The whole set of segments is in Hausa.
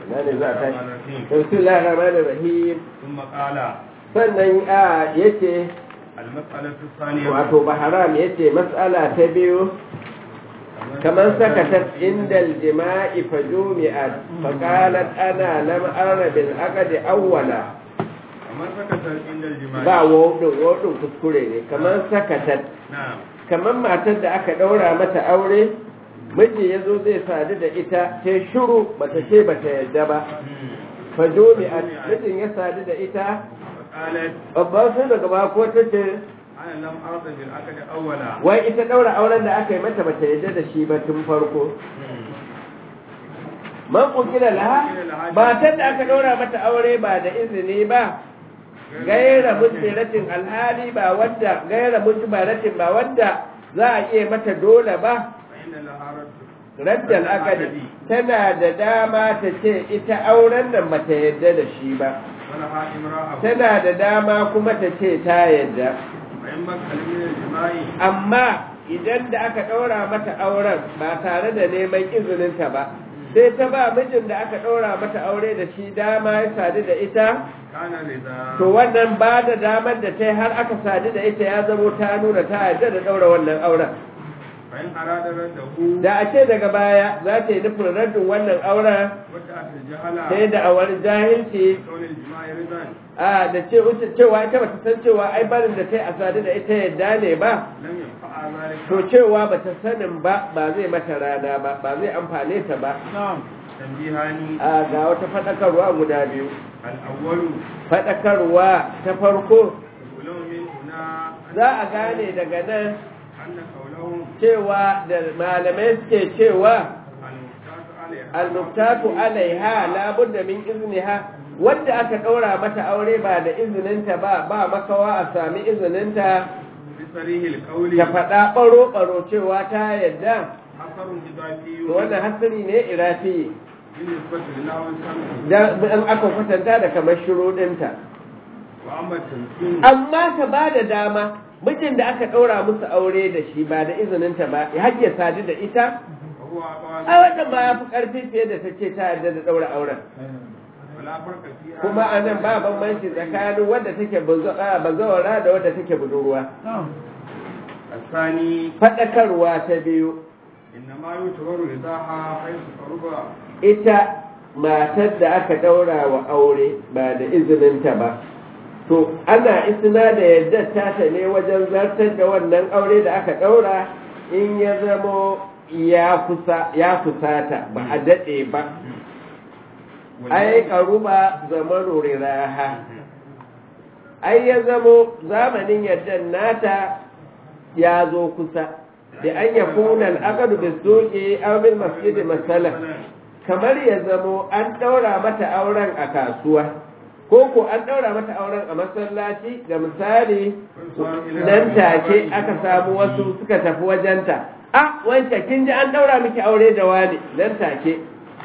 na ne za ta bismillahir rahmanir rahim ثم قال sannan a yace المسألة الثانية wato baharam yace mas'ala ta biyu kamar sakatat indal jima'i fajumi'at faqalat ana lam ara bil aqdi awwala kamar sakatar inda jima'i ba wodin wodin kuskure ne kamar sakatat na'am kamar matar da aka daura mata aure miji yazo zai sadu da ita ta shiru bata ce bata yadda ba fajumi'at mijin ya sadu da ita qalat babban sai daga ba ko tace ana lam arda bil aqdi awwala wai ita daura auren da aka yi mata bata yadda da shi ba tun farko man kukila laha matan da aka daura mata aure ba da izini ba gaira mutiratin alhali ba wanda gaira mutiratin ba wanda za a iya mata dole ba fa inna laha raddu raddal akadi tana da dama ta ce ita auren nan bata yadda da shi ba wala ha imra'a tana da dama kuma ta ce ta yadda fa in makal min al jima'i amma idan da aka ɗaura mata auren ba tare da neman izininta ba sai ta ba mijin da aka ɗaura mata aure da shi dama ya sadu da ita kana rida to wannan ba da damar da ta yi har aka sadu da ita ya zamo ta nuna ta yarda da ɗaura wannan auren fa in arada raddahu da a ce daga baya za ta yi nufin raddin wannan auren wata atal jahala sai da awar jahilci kawl al jima'i ridan a da ce wuce cewa ita bata san cewa ai barin da ta yi a sadu da ita yadda ne ba lam yanfa'a zalika to cewa bata sanin ba ba zai mata rana ba ba zai amfane ta ba tanbihani a ga wata faɗakarwa guda biyu al awwalu faɗakarwa ta farko ulum min huna za a gane daga nan anna qawluhum cewa da malamai suke cewa al muftatu alayha almuktatu alaiha labudda min izniha wanda aka ɗaura mata aure ba da izininta ba ba makawa a sami izininta bi sarihil qawli ta faɗa ɓaro-ɓaro cewa ta yadda hasarun idafi to wannan hasari ne irafi bin nisbati lil lawan sami dan in aka kwatanta da kamar shuruɗinta wa amma tansin amma ka ba da dama mijin da aka ɗaura musu aure da shi ba da izininta ba ya hajje sadu da ita wa huwa aqwal a wannan ba ya fi ƙarfi fiye da ta ce ta yarda da ɗaura auren wala farqa fiha kuma a nan ba bambanci tsakanin wadda take bazo- a, bazawara da wadda take budurwa الثاني faɗakarwa ta biyu إنما يعتبر رضاها حيث قرب ita matar da aka ɗaura wa aure ba da izininta ba to ana isna da yadda tata ne wajen zartar da wannan aure da aka ɗaura in ya zamo ya kusa ya kusata ba a daɗe ba ai karuba zamanu riraha ai ya zamo zamanin yadda nata ya zo kusa da an ya kuna al'aqadu bi suqi aw bil masjid masalan kamar ya zamo an daura mata auren a kasuwa ko ko an daura mata auren a masallaci ga misali nan take aka samu wasu suka tafi wajenta a wanda kin ji an daura miki aure da wani nan take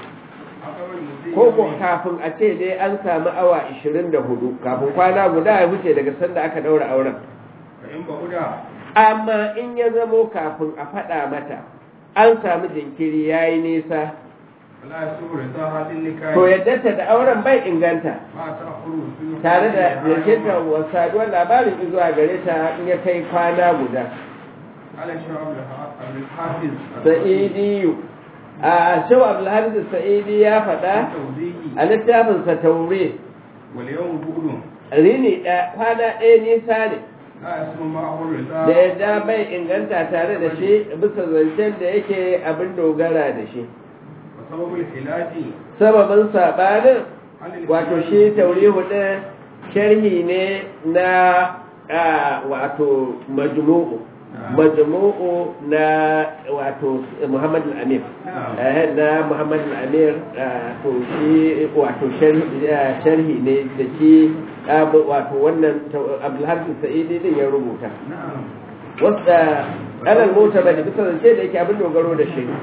ko ko kafin a ce dai an samu awa 24 kafin kwana guda ya wuce daga sanda aka daura auren فإن بعد amma in ya zamo kafin a faɗa mata an samu jinkiri ya yi nisa فلا يسوء رضاها للنكاح to yadda ta da auren bai inganta ما تأخر وصول tare da jirginta wa saduwar labarin zuwa gare ta in ya kai kwana guda على شعب الحافظ sa'idiyu a shau abdulhamid sa'idi ya faɗa توضيحي a littafinsa taure واليوم بؤلم rini ɗaya kwana ɗaya nisa ne لا يسمى معه الرضا da yadda bai inganta tare da shi bisa zancen da yake abin dogara da shi وسبب الخلاف sababin saɓanin هل wato shi taurihu ɗin sharhi ne na a, wato majmu'u majmu'u na wato Muhammad al-Amir eh, na Muhammad al-Amir ah, to shi wato sharhi ah, sharhi ne da shi ah, wato wannan ta- Abdulhamid Sa'idi din ya rubuta نعم wanda alal mota bane bisa zance da yake abin dogaro da shi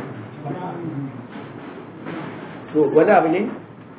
to wani abu ne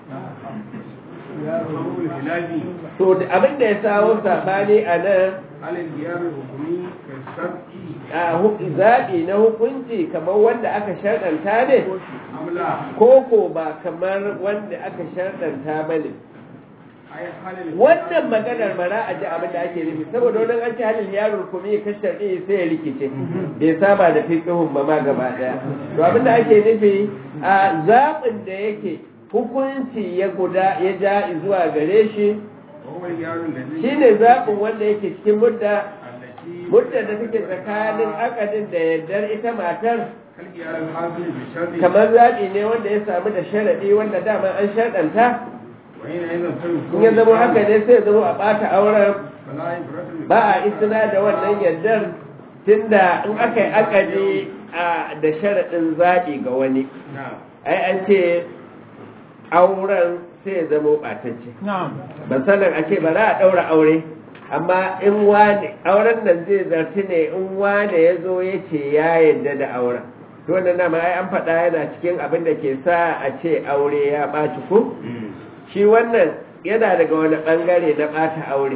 سبب الخلاف to da abin da ya sawo sabani a nan هل الخيار الحكمي كالشرط a hu- zaɓi na hukunci kamar wanda aka sharɗanta ne أم لا koko ba kamar wanda aka sharɗanta ba ne أي حال wannan maganar bara a ji abin da ake nufi saboda wani an ci halin yaro kuma ya kashe sharɗi sai ya rikice bai saba da fiqhun ba ma gaba daya to abin da ake nufi a zaɓin da yake hukunci ya guda ya ja zuwa gare shi وهو الجار الذي shine zaɓin wanda yake cikin mudda التي muddar da take tsakanin akadin da yardar ita matar كالجار الحاصل بالشرط kamar zaɓi ne wanda ya samu da sharaɗi wanda dama an sharɗanta وحين أيضا سيكون in ya zama haka ne sai ya zama a ɓata auren فلا عبرة ba a isna da wannan yardar tunda in aka yi akadi a da sharaɗin zaɓi ga wani نعم ai an ce auren sai ya zama ɓatacce misalin a ce ba za a ɗaura aure amma in wane auren nan zai zarti ne in wane ya zo ya ce ya yarda da auren to wannan nama ai an faɗa yana cikin abin da ke sa a ce aure ya ɓaci ko shi wannan yana daga wani ɓangare na ɓata aure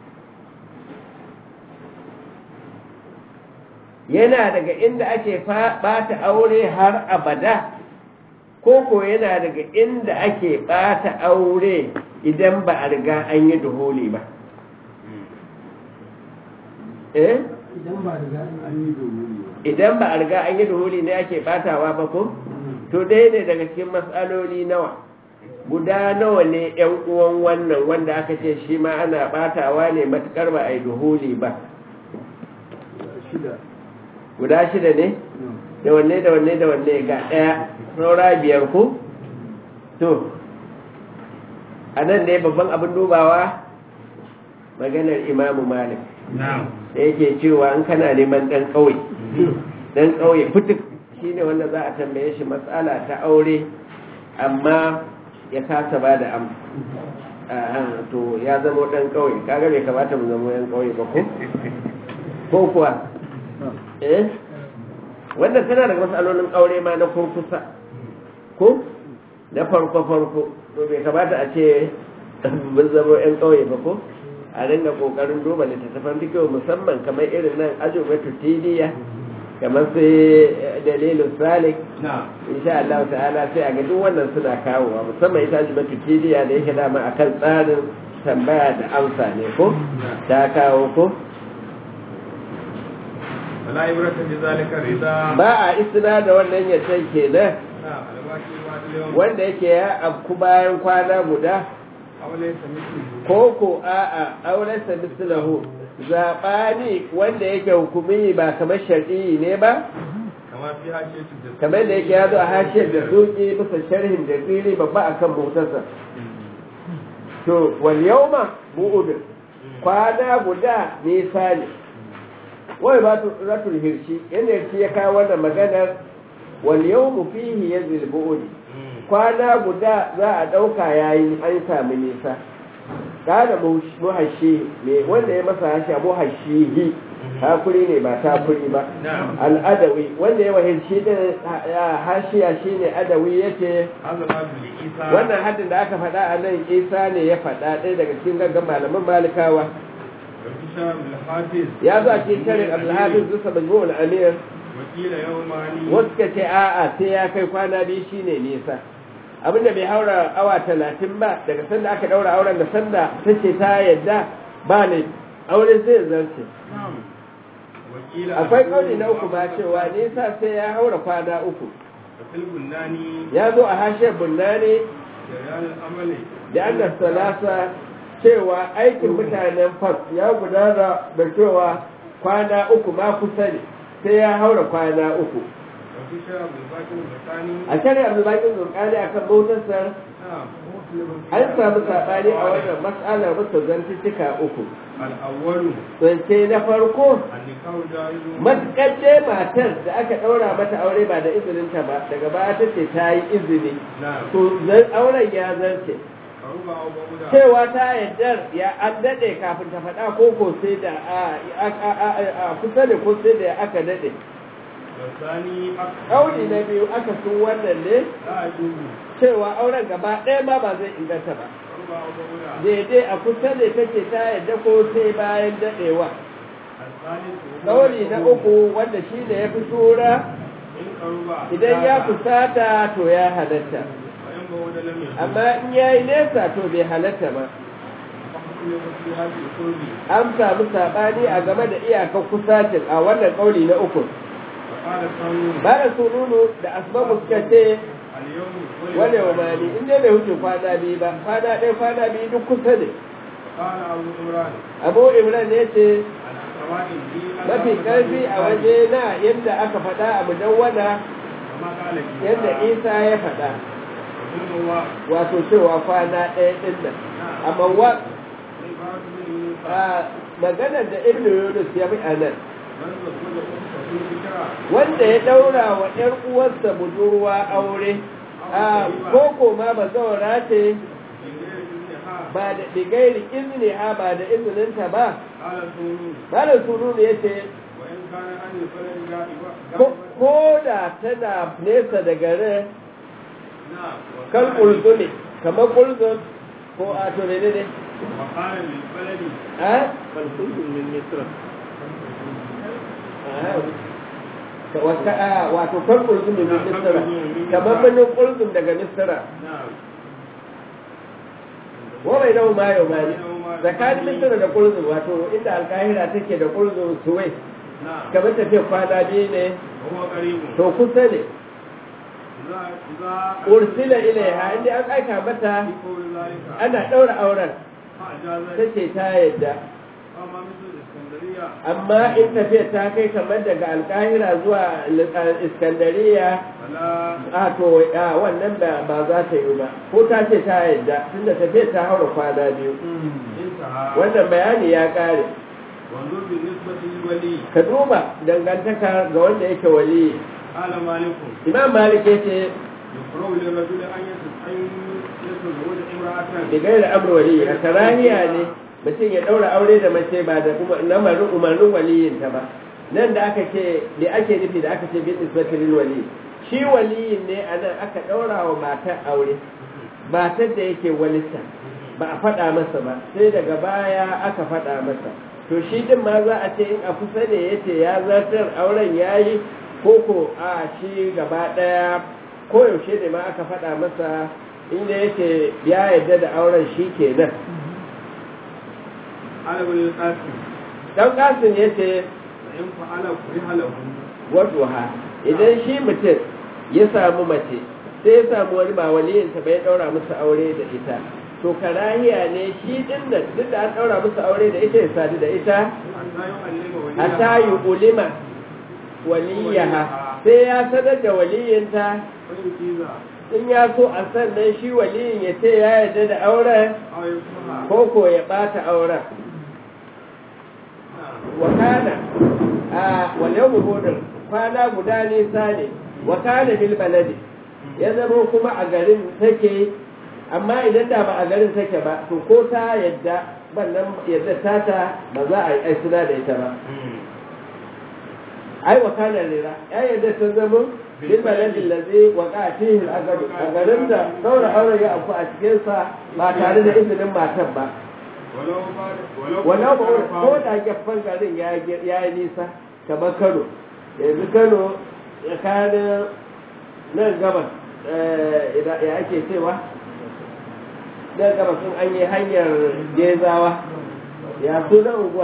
yana daga inda ake fa- ɓata aure har abada ko ko yana daga inda ake ɓata aure idan ba a riga an yi duhuli ba eh idan ba riga an yi domin idan ba a riga an yi duhuli ne ake ɓatawa ba ko to ɗaya ne daga cikin matsaloli nawa guda nawa ne yan uwan wannan wanda aka ce shi ma ana ɓatawa ne matukar ba a yi duhuli ba shida guda shida ne da wanne da wanne da wanne ga ɗaya saura biyar ku to a nan ne babban abin dubawa maganar imamu malik نعم da yake cewa in kana neman ɗan ƙauye ɗan ƙauye fituk shi ne wanda za a tambaye shi matsala ta aure amma ya kasa ba da am Ah, to ya zama ɗan ƙauye kaga bai kamata mu zama ɗan ƙauye ba ko ko kuwa eh wannan tana daga matsalolin aure ma na kurkusa ko na farko farko to bai kamata a ce mun zama yan ƙauye ba ko a ringa kokarin duba littattafan fikiyo musamman kamar irin nan ajubatu tidiya kamar sai dalilin salik نعم insha Allah ta'ala sai a ga duk wannan suna kawowa musamman ita ajubatu tidiya da yake dama akan tsarin tambaya da amsa ne ko ta kawo ko فلا عبرة بذلك الرضا ba a isna da wannan yadda kenan نعم الواجب بعد اليوم wanda yake ya afku bayan kwana guda أو ليس مثله ko ko a'a aurensa mislahu zaɓani wanda yake hukumi ba kamar shar'i ne ba كما في حاشية الجزء kamar da yake ya zo a hashiyar da suki bisa sharhin da tsiri babba akan motarsa to wal yawma bu'ud kwana guda nisa ne wai ba tu ratul hirshi yanda hirshi ya kawo wannan maganar wal yawmu fihi yazil bu'ud kwana guda za a ɗauka yayi an sami nisa kada muhashi ne wanda ya masa hasha muhashihi hakuri ne ba takuri ba نعم al'adawi wanda ya wahilci din hashiya shine adawi yace هذا ما بالإيسا wannan haddin da aka faɗa a nan isa ne ya faɗa ɗaya daga cikin gaggan malaman malikawa والكشام الحافظ ya zo a cikin sharin abdulhafiz zusa majmu'ul amir وكيل يوماني wasu ka ce a'a sai ya kai kwana biyu shine nisa abinda bai haura awa talatin ba daga sanda aka daura auren da sanda ta ce ta yadda ba ne aure sai ya zarce نعم وكيل akwai kauli na uku ba cewa nisa sai ya haura kwana uku وفي البناني ya zo a hashiyar bunnani جريان الأمل da annas salasa cewa aikin mutanen fas ya gudana da cewa kwana uku ma kusa ne sai ya haura kwana uku وفي شاب الباكر البطاني a shari'ar zubakin zurkani akan bautarsa نعم an samu saɓani a wannan matsalar masa zantuttuka uku الأول zance na farko النكاح جائز matuƙar dai matar da aka ɗaura mata aure ba da izininta ba daga baya ta ce ta yi izini نعم to zan auren ya zarce فربع أو بعودا cewa ta yaddar ya an daɗe kafin ta faɗa ko ko sai da a- a- a- a- a kusa da ko sai da aka daɗe والثاني أكثر ƙauli na biyu aka sun wannan ne لا يجوز cewa auren gaba ɗaya ma ba zai inganta ba فربع أو بعودا daidai a kusa da take ta yadda ko sai bayan daɗewa الثالث Ɗauri na uku wanda shi ne ya fi shura in qaruba idan ya kusata to ya halatta wa in bawada lam yakun amma in ya yi nesa to bai halatta ba ne fi hadhihi qurbi an samu saɓani a game da iyakar kusacin a wannan ƙauli na uku wa qala sanu bara sununu da asbabu suka ce al yawm wale wa mani in dai bai wuce kwana biyu ba kwana ɗaya kwana biyu duk kusa ne qala abu imran abu imran ne ce al sawa'in bi mafi ƙarfi a waje na yadda aka faɗa a mudawwana kama qala ki yadda isa ya faɗa wa wato cewa kwana ɗaya ɗin nan amma wa sai ba su ne a maganar da ibn yunus ya fi a nan man da kuma kuma su fitara wanda ya ɗaura wa ‘yar uwarsa budurwa aure a koko ma ba zaura ce ba da digairi izini ha ba da izininta ba قال سنون malam sunu ne ya ce وإن كان عن الفلك غائبا ko ko da tana nesa da garin نعم kan ƙulzumi kamar ƙulzum ko a to ne ne وقال للبلد a ƙulzum min misra wata a wato kan ƙulzum min misra kamar birnin ƙulzum daga misra نعم wa bai nau ma yau mani tsakanin misra da ƙulzum wato inda alkahira take da ƙulzum suwai نعم kamar tafiya kwana biyu ne وهو قريب to kusa ne إذا إذا ursila ilaiha inda an aika mata يقول ذلك ana ɗaura auren فأجاز ta ce ta yadda أما مثل الإسكندرية amma in tafiya ta kai kamar daga alkahira zuwa iskandariya فلا a to a wannan ba ba za ta yi ba ko ta ce ta yadda tunda tafiya ta haura kwana biyu انتهى wannan bayani ya ƙare وانظر بالنسبة للولي ka duba dangantaka ga wanda yake wali قال مالك imam malik ya ce يقرأ للرجل أن يتز- أن يتزوج امرأة da gaira amur wali a karahiya ne mutum ya ɗaura aure da mace ba da kuma lamarin umarnin waliyinta ba nan da aka ce da ake nufi da aka ce bin isbatilin wali shi waliyin ne a nan aka ɗaura wa matar aure matar da yake walita ba a faɗa masa ba sai daga baya aka faɗa masa to shi din ma za a ce in a kusa ne ya ce ya zartar auren ya yi koko a shi gaba ɗaya koyaushe ne ma aka faɗa masa inda yake ya yarda da auren shi kenan على ابن القاسم dan kasin ya ce فإن فعل كره له waduha idan shi mutum ya samu mace sai ya samu wani ba waliyinta bai daura musu aure da ita to karahiya ne shi din nan duk da an daura musu aure da ita ya sadu da ita حتى يعلم وليها hatta yi ulima waliyaha sai ya sanar da waliyinta فيجيز in ya so a sannan shi waliyin ya ce ya yarda da auren أو يكره ko ko ya bata auren wakana a walau mubudin kwana guda nisa ne wakana bil baladi ya zama kuma a garin take amma idan da ba a garin take ba to ko ta yadda wannan yadda tata ba za a yi ai suna da ita ba ai wakana rira ya yadda ta zama bil baladi lazi waka fihi al a garin da daura aure ya afku a cikin sa ba tare da izinin matan ba ولو بعد ولو wannan ba ko da gefen garin ya yi nisa kamar kano yanzu kano tsakanin nan gabas ya ake cewa nan gabas sun an yi hanyar gezawa ya suna unguwa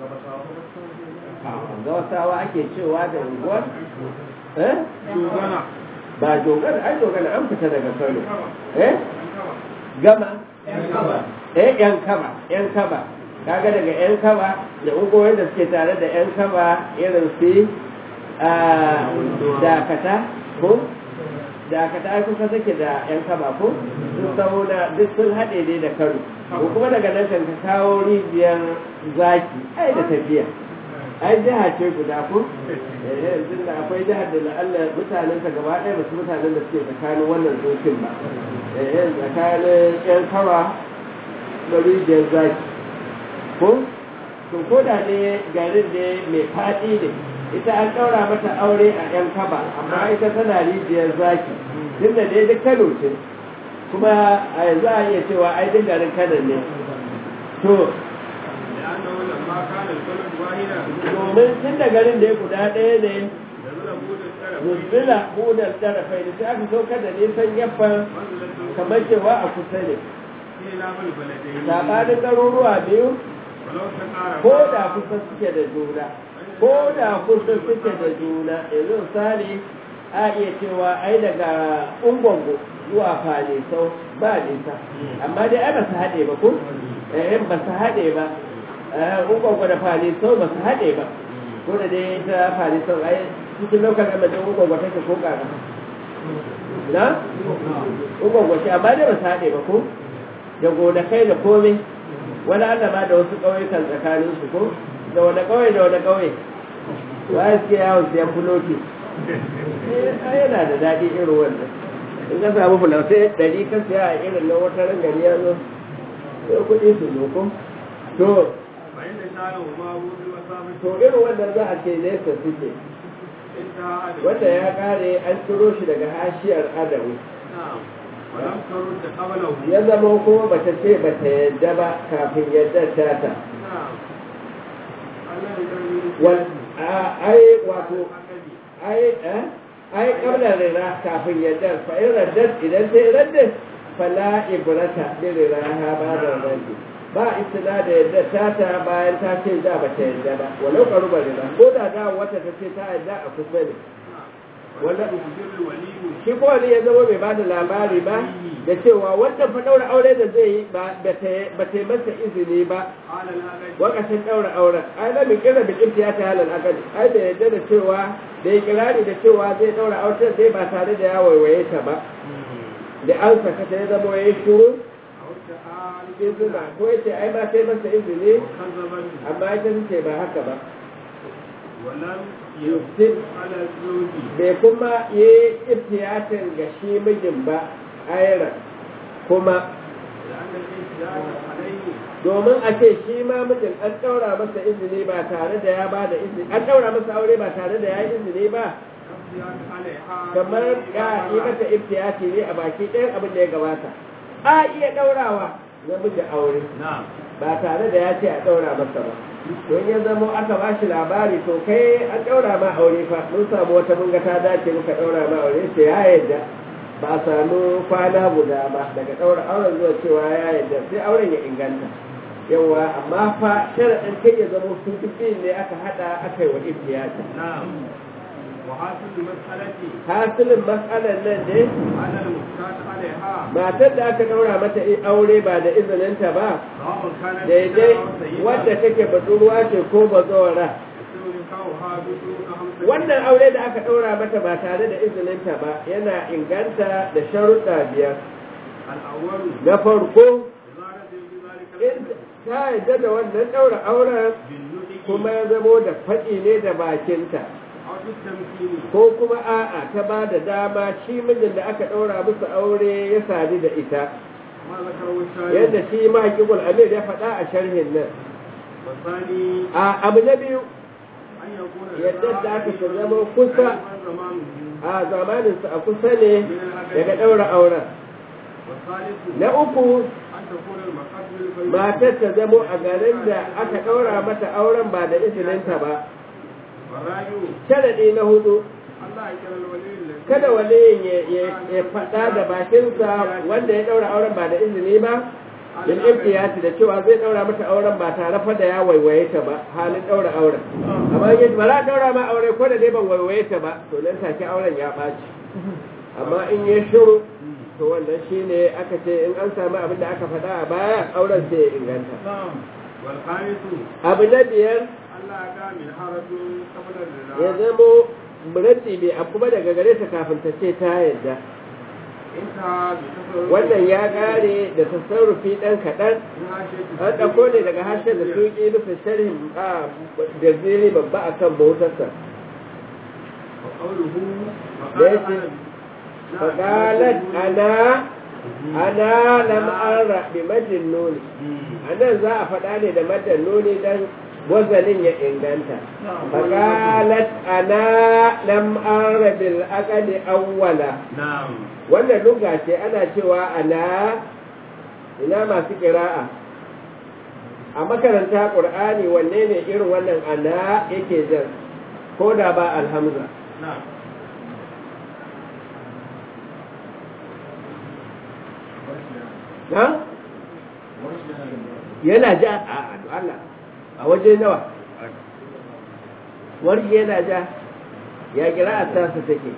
gawasawa ake cewa da unguwar eh dogana ba dogana ai dogana an fita daga kano eh gama eh yan kaba yan kaba kaga daga yan kaba da ungoyin da suke tare da yan kaba irin su a dakata ko dakata ai kusa take da yan kaba ko sun saboda duk sun haɗe ne da kano ko kuma daga nan kan ka kawo rijiyar zaki ai da tafiya ai jiha ce guda ko eh yanzu da akwai jihar da la'alla mutanen ta gaba ɗaya ba su mutanen da suke tsakanin wannan dokin ba eh tsakanin yan kaba da rijiyar zaki ko to ko da ne garin ne mai faɗi ne ita an ɗaura mata aure a yan kaba amma ita tana rijiyar zaki tun da dai duk kano ce kuma a yanzu a iya cewa ai duk garin kano ne to لأنه لما كان البلد واحدا domin tun da garin da ya guda ɗaya ne نزل بود الشرع nuzila hudar tarafai da sai aka saukar da nisan yaffan kamar cewa a kusa ne sabanin garuruwa biyu ko da kusa suke da juna ko da kusa suke da juna yanzu misali a iya cewa ai daga ungongo zuwa fane sau ba nisa amma dai ai ba su haɗe ba ko eh ba su haɗe ba ungongo da fane sau ba su haɗe ba ko da dai ta fane sau ai cikin lokacin da majin ungongo take ko ƙara na ungongo ce amma dai ba su haɗe ba ko da gonakai da komai wani Allah ma da wasu ƙauyukan tsakanin su ko da wani ƙauye da wani ƙauye wa ya suke yawon siyan fuloti eh yana da daɗi irin wannan in ka samu fulautai ɗari ka siya a irin na wata ran gari ya zo sai kuɗi su zo ko to to irin wannan za a ce nesa suke wanda ya kare an ciro shi daga hashiyar adamu ya zama kuma bata ce bata yadda ba kafin yadda ta ta ai wato ai ai kabla rira kafin yadda fa in raddat idan sai raddat fala ibrata bi riraha ba da raddi ba istina da yadda ta ta bayan ta ce da bata yadda ba walau karuba rira ko da da wata ta ce ta yadda a kusa ne wanda shi ko ne ya zama bai bada labari ba da cewa wanda fa daura aure da zai yi ba ta yi masa izini ba wakashin daura auren ai na mai kira bi ya ta halal akali ai da yadda da cewa da ya kirari da cewa zai daura auren zai ba tare da ya waiwaye ta ba da an saka ta ya zama ya yi shuru izina ko ya ce ai ba ta yi masa izini amma ita ce ba haka ba yusuf bai kuma yi iftiyatin ga shi mijin ba aira kuma domin a ce shi ma mijin an ɗaura masa izini ba tare da ya ba da izini an ɗaura masa aure ba tare da ya yi izini ba kamar ya yi mata iftiyati ne a baki ɗayan abin da ya gabata a iya ɗaurawa namiji aure ba tare da ya ce a ɗaura masa ba don ya zamo aka ba shi labari to kai an ɗaura ma aure fa mun samu wata mun ga ta dace muka ɗaura ma aure sai ya yadda ba a samu kwana guda ba daga ɗaura auren zuwa cewa ya yadda sai auren ya inganta yawa amma fa sharaɗin kai ya zamo su ne aka haɗa aka yi wa ibtiyata hasilin matsalar nan ne matar da aka ɗaura mata aure ba da izininta ba daidai wadda take budurwa ce ko bazawara wannan aure da aka ɗaura mata ba tare da izininta ba yana inganta da sharuɗa biyar na farko ta yadda da wannan ɗaura auren kuma ya zamo da faɗi ne da bakinta ko kuma a'a ta ba da dama shi mijin da aka ɗaura musu aure ya sadu da ita yadda shi mahaƙiƙul amir ya faɗa a sharhin nan a abu na biyu yadda da aka ta zama kusa a zamaninsu a kusa ne daga ɗaura auren na uku matar ta zamo a garin da aka ɗaura mata auren ba da izininta ba sharaɗi na hudu kada waliyin ya faɗa da bakinsa wanda ya ɗaura auren ba da izini ba bil ibtiyati da cewa zai ɗaura mata auren ba tare fa da ya waiwaye ta ba halin ɗaura auren amma in ba za ɗaura ma aure ko da dai ban waiwaye ta ba to nan take auren ya ɓaci amma in ya shiru to wannan shine aka ce in an samu abin da aka faɗa a baya auren sai ya inganta abu na biyar ya zamo muratti bai abu ba daga gare ta kafin ta ce ta yadda wannan ya gare da tasarrufi ɗan kaɗan an ɗauko ne daga harshen da tuƙi nufin sharhin a da ziri babba a kan bautarsa da ya ce faƙalat ana ana lam'ara bi majin nuni a nan za a faɗa ne da madan nuni don wazanin ya inganta faqalat ana lam arabil aqali awwala wannan luga ce ana cewa ana ina masu qira'a a makaranta qur'ani wanne ne irin wannan ana yake jan ko da ba alhamza ha yana ja a Allah a waje nawa warshi yana ja ya kira a tasa take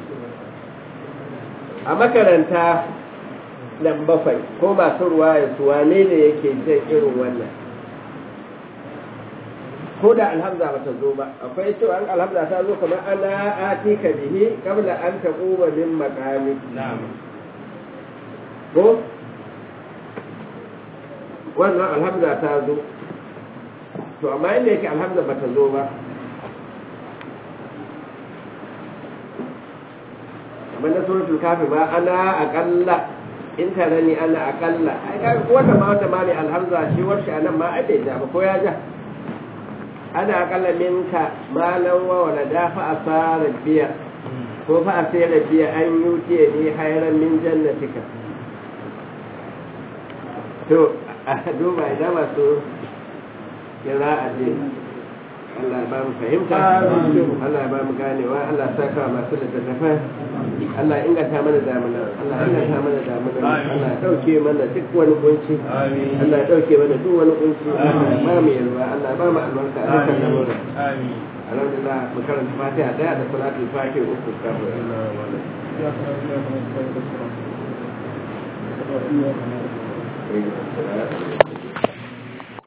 a makaranta nan bakwai ko masu ruwa ya su wane ne yake jan irin wannan ko da alhamza ba ta zo ba akwai cewa an alhamza ta zo kamar ana ati ka bihi kabla an ta kuma min makami ko wannan alhamza ta zo to amma inda yake alhamza ba ta zo ba kamar na suratul kafi ba ana akalla in tare ni ana akalla ai ga wanda ma wanda ma ne alhamza shi warshi anan ma ai bai ja ba ko ya ja ana akalla minka malan wa wala da fa asara biya ko fa asara biya an yutiye ni hayran min jannatika to a duba idan masu kira a je Allah ba mu fahimta Allah ba mu ganewa Allah saka masu littattafai Allah inganta mana damuna Allah inganta mana damuna Allah dauke mana duk wani kunci Allah dauke mana duk wani kunci Allah ba mu yarwa Allah ba mu albarka a dukkan lamura alhamdulillah mu karanta fatiha daya da salatul fatih uku kafin Thank you.